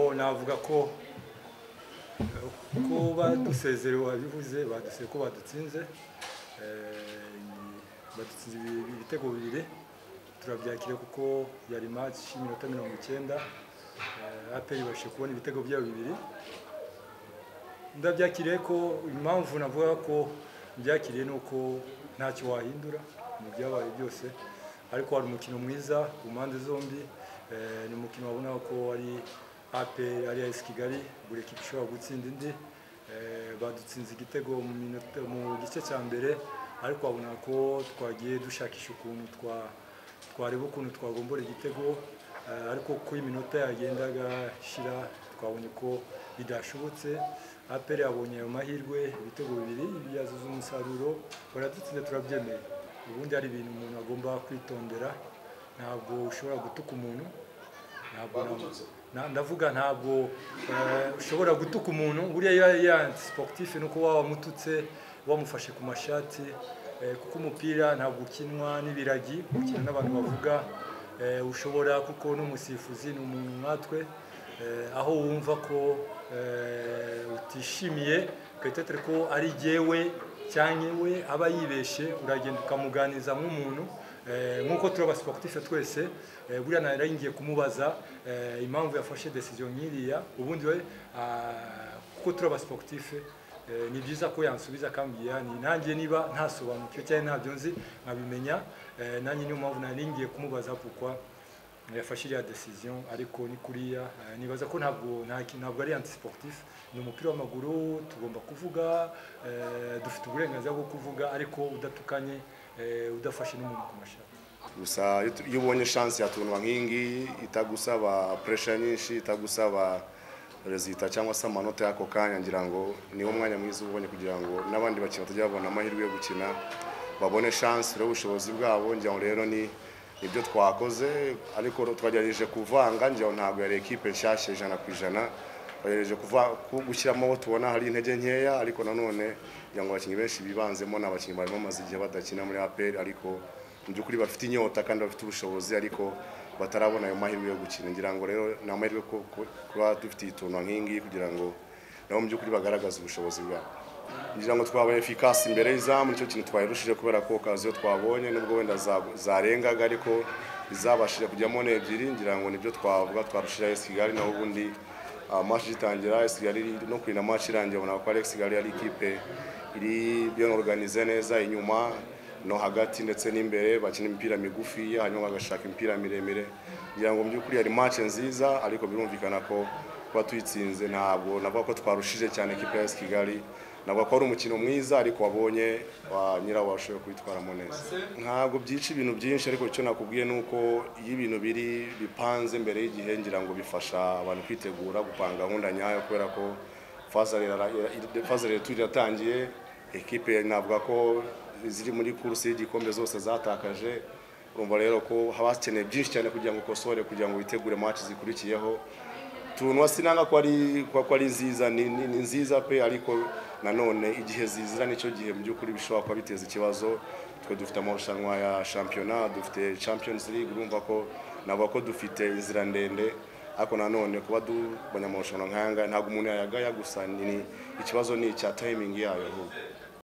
navuga ko ko badusezere wabivuze baduseye ko badutsinze badutsinze ibitego bibiri turabyakira kuko yari match y'iminota mirongo icyenda aperi ibashije kubona ibitego byabo bibiri ndabyakiriye ko impamvu navuga ko byakiriye ni uko ntacyo wahindura mu byabaye byose ariko hari umukino mwiza ku mpande zombi ni umukino wabona ko ari aperi ari esi kigali buri ekipa ishobora gutsinda indi badutsinze igitego mu gice cya mbere ariko wabona ko twagiye dushakisha ukuntu twareba ukuntu twagombora igitego ariko uko iminota yagendaga ishira twabonye ko bidashobotse aperi yabonye ayo mahirwe ibitego bibiri byazuza umusaruro baradutsinze turabyemeye ubundi hari ibintu umuntu agomba kwitondera ntabwo ushobora gutuka umuntu ndavuga ntabwo ushobora gutuka umuntu buriya ya siporutifu ni uko waba wamututse wamufashe ku mashati kuko umupira ntabwo ukinwa n'ibiragi ukina n'abantu bavuga ushobora kuko n'umusifuzi ni umuntu nkatwe aho wumva ko utishimiye ugatetere ko ari jyewe cyangwa we aba yibeshye uragenda ukamuganiza nk'umuntu nk'uko turi abasiporutife twese buriya nari ngiye kumubaza impamvu yafashe desiziyo nk'iriya ubundi we kuko turi abasiporutife ni byiza ko yansubiza akambwira ni nanjye niba ntasobanukiwe cyangwa ntabyo nzi nkabimenya nanjye niyo mpamvu nari ngiye kumubaza kuko yafashe iriya desiziyo ariko ni kuriya nibaza ko ntabwo ntabwo ari antisiporutifu ni umupira w'amaguru tugomba kuvuga dufite uburenganzira bwo kuvuga ariko udatukanye udafashe n'umuntu ku mashati gusa iyo ubonye shansi yatunwa nk'iyi ngiyi itagusaba puresha nyinshi itagusaba rezita cyangwa se amanota y'ako kanya ngira ngo niwo mwanya mwiza ubonye kugira ngo n'abandi bakina batajya babona amahirwe yo gukina babone shansi rero ubushobozi bwabo ngira ngo rero ni ibyo twakoze ariko twagerageje kuvanga ngira ngo ntabwo yari ekipe nshyashya ijana ku ijana twagerageje gushyiramo abo tubona hari intege nkeya ariko nanone ngira ngo abakinnyi benshi bibanzemo ni abakinnyi bari bamaze igihe badakina muri aperi ariko mu by'ukuri bafite inyota kandi bafite ubushobozi ariko batarabona ayo mahirwe yo gukina ngira ngo rero ni amahirwe ko kuba dufite ituntu nk'iyi ngiyi kugira ngo nabo mu by'ukuri bagaragaze ubushobozi bwabo ngira ngo twabaye efikasi imbere y'izamu nicyo kintu twayirushije kubera ko kaziyo twabonye nubwo wenda zarengaga ariko izabashije kujyamo n'ebyiri ngira ngo nibyo twavuga twarushira esi kigali naho ubundi amashi itangira esi kigali no kurinda amashi irangiye ubona ko ari esi kigali ari ikipe iri yoroganize neza inyuma no hagati ndetse n'imbere bakina imipira migufi hanyuma bagashaka imipira miremire ngira ngo mu by'ukuri hari match nziza ariko birumvikana ko kuba tuyitsinze ntabwo navuga ko twarushije cyane ikipe ya Kigali navuga ko ari umukino mwiza ariko wabonye nyirawo washoboye kuyitwaramo neza ntabwo byica ibintu byinshi ariko icyo nakubwiye ni uko iyo ibintu biri bipanze mbere y'igihe ngira ngo bifasha abantu kwitegura gupanga gahunda nyayo kubera ko faza leta iratangiye ekipe navuga ko ziri muri kursi y'igikombe zose zatakaje urumva rero ko haba hakeneye byinshi cyane kugira ngo ukosore kugira ngo witegure match zikurikiyeho tunwa sinanga ko ari ko ari nziza ni, ni, ni nziza pe ariko nanone igihe zizira nicyo gihe mu by'ukuri bishobora kuba biteza ikibazo twe dufite amarushanwa ya shampiyona dufite champions league urumva ko navuga ko dufite inzira ndende ariko nanone kuba dubanya amarushanwa nk'aya ngaya ntabwo umuntu yayagaya gusa ni ikibazo ni icya timing yayo ahubwo